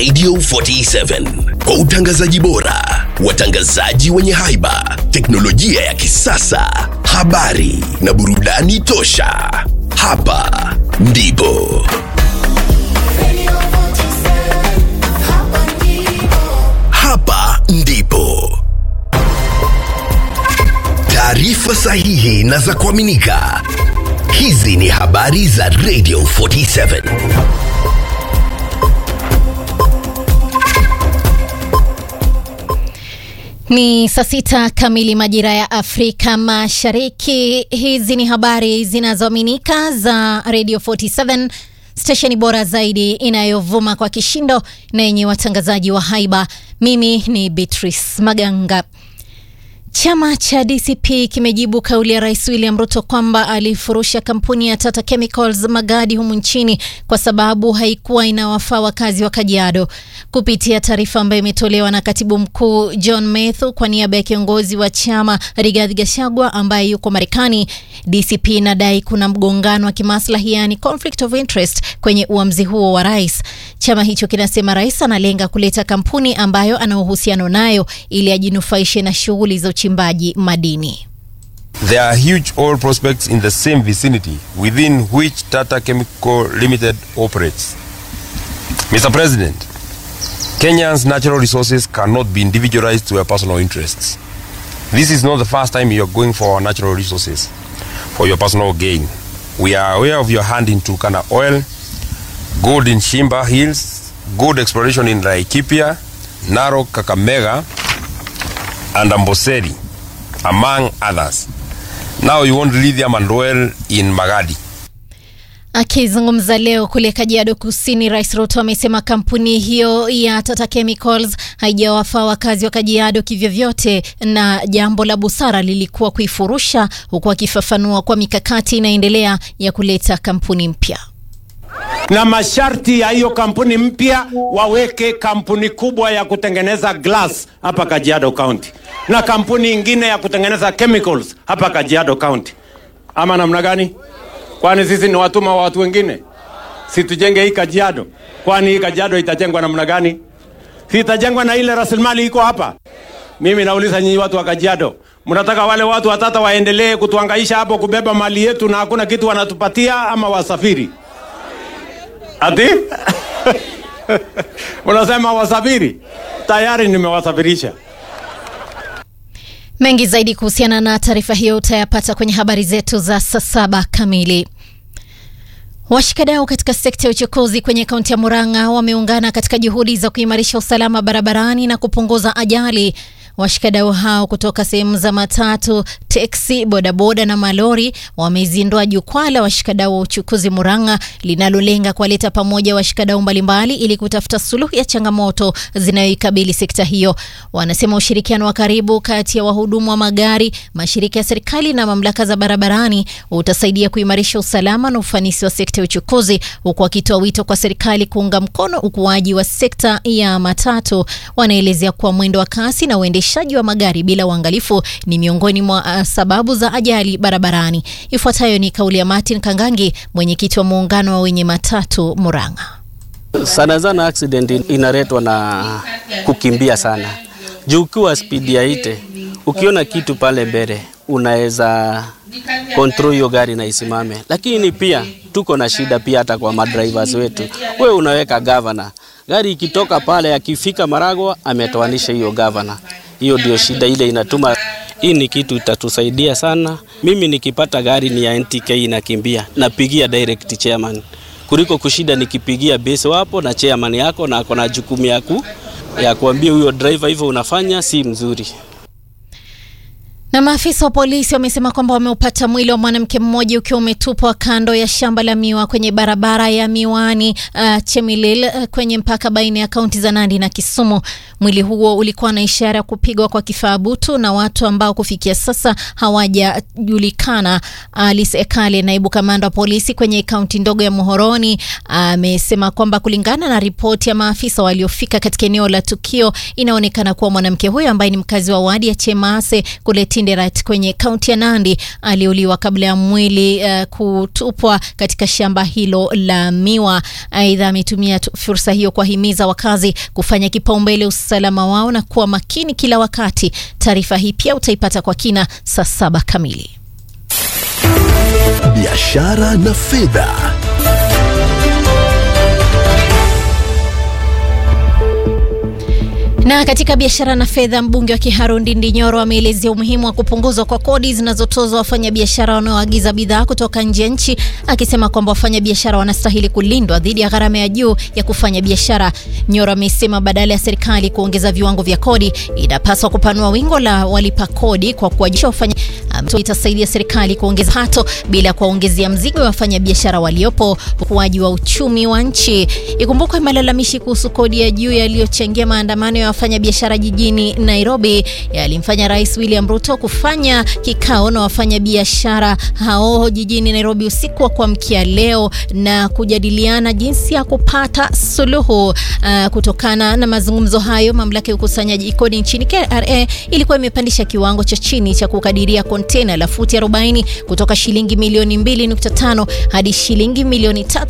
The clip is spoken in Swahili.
Radio 47 kwa utangazaji bora, watangazaji wenye haiba, teknolojia ya kisasa, habari na burudani tosha. Hapa ndipo hapa ndipo taarifa sahihi na za kuaminika. Hizi ni habari za Radio 47. Ni saa sita kamili majira ya Afrika Mashariki. Hizi ni habari zinazoaminika za Radio 47, stesheni bora zaidi inayovuma kwa kishindo na yenye watangazaji wa haiba. Mimi ni Beatrice Maganga. Chama cha DCP kimejibu kauli ya Rais William Ruto kwamba alifurusha kampuni ya Tata Chemicals Magadi humu nchini kwa sababu haikuwa inawafaa wakazi wa Kajiado. Kupitia taarifa ambayo imetolewa na katibu mkuu John Methu kwa niaba ya kiongozi wa chama Rigathi Gachagua ambaye yuko Marekani, DCP inadai kuna mgongano wa kimaslahi, yani conflict of interest kwenye uamuzi huo wa rais. Chama hicho kinasema rais analenga kuleta kampuni ambayo ana uhusiano nayo ili ajinufaishe na shughuli za uchimbaji madini. There are huge oil prospects in the same vicinity within which Tata Chemical Limited operates. Mr. President, Kenya's natural resources cannot be individualized to your personal interests. This is not the first time you are going for our natural resources for your personal gain. We are aware of your hand in Turkana oil, gold in Shimba Hills, gold exploration in Laikipia, Narok, Kakamega, and Amboseli, among others. Now you want lithium and oil in Magadi. Akizungumza leo kule Kajiado Kusini, Rais Ruto amesema kampuni hiyo ya Tata Chemicals haijawafaa wakazi wa Kajiado kivyovyote, na jambo la busara lilikuwa kuifurusha, huku akifafanua kwa mikakati inaendelea ya kuleta kampuni mpya na masharti ya hiyo kampuni mpya waweke kampuni kubwa ya kutengeneza glass hapa Kajiado County na kampuni ingine ya kutengeneza chemicals hapa Kajiado County, ama namna gani? Kwani sisi ni watuma wa watu wengine? Si tujenge hii Kajiado? Kwani hii Kajiado itajengwa namna gani? Si itajengwa na ile rasilimali iko hapa? Mimi nauliza nyinyi watu wa Kajiado, mnataka wale watu watata waendelee kutuhangaisha hapo kubeba mali yetu na hakuna kitu wanatupatia, ama wasafiri? Ati? Unasema wasafiri? Tayari nimewasafirisha. Mengi zaidi kuhusiana na taarifa hiyo utayapata kwenye habari zetu za saa saba kamili. Washikadau katika sekta ya uchukuzi kwenye kaunti ya Murang'a wameungana katika juhudi za kuimarisha usalama barabarani na kupunguza ajali. Washikadau hao kutoka sehemu za matatu, teksi, bodaboda na malori wamezindua jukwaa la washikadau wa uchukuzi Murang'a linalolenga kuwaleta pamoja washikadau mbalimbali ili kutafuta suluhu ya changamoto zinayoikabili sekta hiyo. Wanasema ushirikiano wa karibu kati ya wahudumu wa magari, mashirika ya serikali na mamlaka za barabarani utasaidia kuimarisha usalama na ufanisi wa sekta ya uchukuzi, huku wakitoa wito kwa serikali kuunga mkono ukuaji wa sekta ya matatu. Wanaelezea kuwa mwendo wa kasi na uendeshaji wa magari bila uangalifu ni miongoni mwa uh, sababu za ajali barabarani. Ifuatayo ni kauli ya Martin Kangangi, mwenyekiti wa muungano wa wenye matatu Murang'a. Sana sana accident inaletwa na kukimbia sana, juu ukiwa spidi ya ite, ukiona kitu pale mbele unaweza control hiyo gari na isimame, lakini pia tuko na shida pia hata kwa madrivers wetu. We unaweka governor, gari ikitoka pale akifika Maragwa ametoanisha hiyo governor. Hiyo ndio shida ile inatuma. Hii ni kitu itatusaidia sana. Mimi nikipata gari ni ya NTK inakimbia, napigia direct chairman kuliko kushida nikipigia base wapo na chairman yako na ako na jukumu ya ku ya kuambia huyo driver hivyo unafanya si mzuri. Na maafisa wa polisi wamesema kwamba wameupata mwili wa mwanamke mmoja ukiwa umetupwa kando ya shamba la miwa kwenye barabara ya Miwani uh, Chemilil uh, kwenye mpaka baina ya kaunti za Nandi na Kisumu. Mwili huo ulikuwa na ishara ya kupigwa kwa kifaa butu na watu ambao kufikia sasa hawajajulikana. Alice Ekale, naibu kamanda wa polisi kwenye kaunti ndogo ya Muhoroni, amesema uh, kwamba kulingana na ripoti ya maafisa waliofika katika eneo la tukio, inaonekana kuwa mwanamke huyo ambaye ni mkazi wa wadi ya Chemase kule Kinderet kwenye kaunti ya Nandi aliuliwa kabla ya mwili uh, kutupwa katika shamba hilo la miwa. Aidha, ametumia tu- fursa hiyo kuwahimiza wakazi kufanya kipaumbele usalama wao na kuwa makini kila wakati. Taarifa hii pia utaipata kwa kina saa saba kamili. biashara na fedha. Na katika biashara na fedha, mbunge wa Kiharu Ndindi Nyoro ameelezea umuhimu wa kupunguzwa kwa kodi zinazotozwa wafanyabiashara wanaoagiza bidhaa kutoka nje ya nchi, akisema kwamba wafanyabiashara wanastahili kulindwa dhidi ya gharama ya juu ya kufanya biashara. Nyoro amesema badala ya serikali kuongeza viwango vya kodi, inapaswa kupanua wingo la walipa kodi kwa kuwajibisha wafanya Amesema itasaidia serikali kuongeza pato bila kuwaongezea mzigo wa wafanyabiashara waliopo, ukuaji wa uchumi wa nchi. Ikumbukwe malalamishi kuhusu kodi ya juu yaliyochangia maandamano ya wafanyabiashara jijini Nairobi yalimfanya Rais William Ruto kufanya kikao na wafanyabiashara hao jijini Nairobi usiku wa kuamkia leo na kujadiliana jinsi ya kupata suluhu. Uh, kutokana na mazungumzo hayo, mamlaka ya ukusanyaji kodi nchini KRA ilikuwa imepandisha kiwango cha chini cha kukadiria kontena la futi 40 kutoka shilingi milioni 2.5 hadi shilingi milioni 3